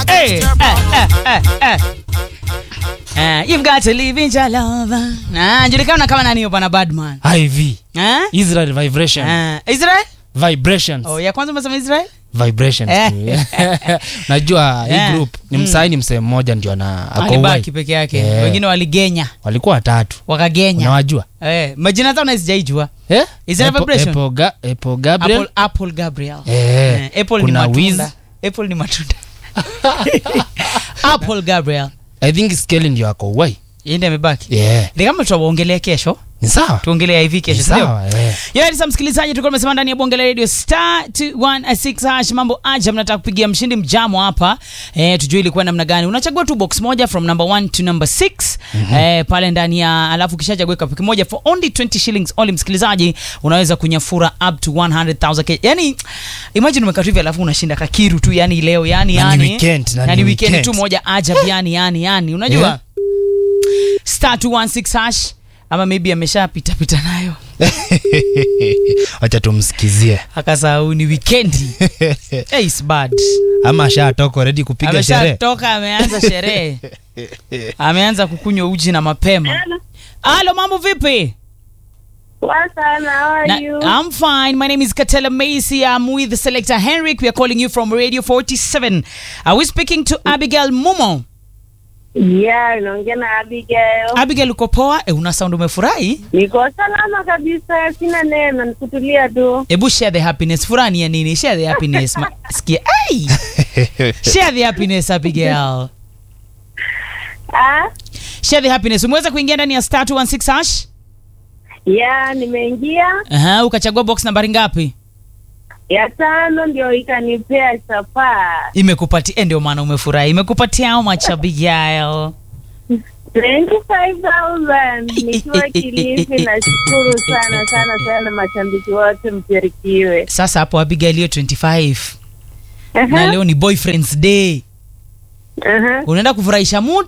Hey, eh, eh, eh, eh. Eh, you've got to live in your love. Ah, julikana kama nani bwana Badman. iv Eh? israel vibration Eh, Israel? vibrations Oh, ya kwanza umesema Israel? vibrations Eh. tu. najua Eh. hii group ni msai ni msee mmoja ndio ana ako Alibaki uhai. peke yake. Eh. Wengine waligenya, walikuwa watatu wakagenya. unawajua Eh, majina zao nasijaijua. eh? Israel Apple- vibration? Apple Ga- Apple Gabriel Apple, Apple Gabriel. Eh, Eh, Apple ni kuna matunda. Wiz. Apple ni matunda. Apple Gabriel. i think skeli ndio ako uwai Yeye ndiye amebaki. yeah. Ni kama tutaongelea kesho. ni sawa Tuongelea hivi kesho, Ni si ndio? sawa eh. Yes, msikilizaji, tulikuwa tumesema ndani ya bonge la radio star 216 hash mambo aja, mnataka kupigia mshindi mjamo hapa eh, tujue ilikuwa namna gani. Unachagua tu box moja from number 1 to number 6 eh, pale ndani ya alafu kishachagua kapu kimoja for only 20 shillings only. Msikilizaji, unaweza kunyafura up to 100,000 Kenya. Yani imagine umekaa tu hivi alafu unashinda kakiru tu yani leo yani Na ni yani weekend, na yani ni weekend weekend. tu moja ajabu yani yani yani unajua Yeah. star 216 hash ama maybe ameshapita pita nayo wacha tumsikizie akasahau ni wikendi hey, it's bad ama ashatoka redi kupiga sherehe ameshatoka ameanza sherehe ameanza kukunywa uji na mapema halo mambo vipi Poa sana, how are Na- you? I'm fine. My name is Katela Macy. I'm with the selector Henrik. We are calling you from Radio 47. Are we speaking to Abigail Mumo? Yeah, naongea na Abigail. Abigail uko poa? E, una sound umefurahi? Niko salama kabisa, sina neno, nikutulia tu. Ebu share the happiness. Furani ya nini? Share the happiness. Ma- Sikia. Hey! Share the happiness Abigail. Ah? Share the happiness. Umeweza kuingia ndani ya star 216 hash? Yeah, nimeingia Aha, ukachagua box nambari ngapi? ya tano ndio ikanipea chapaa Imekupatia eh, ndio maana umefurahi. Imekupatia how much Abigail? 25,000 nikiwa Kilifi. Nashukuru sana sana sana mashabiki wote, mbarikiwe. Sasa hapo Abigail hiyo 25 na Aha, leo ni boyfriend's day. aha. Unaenda kufurahisha mtu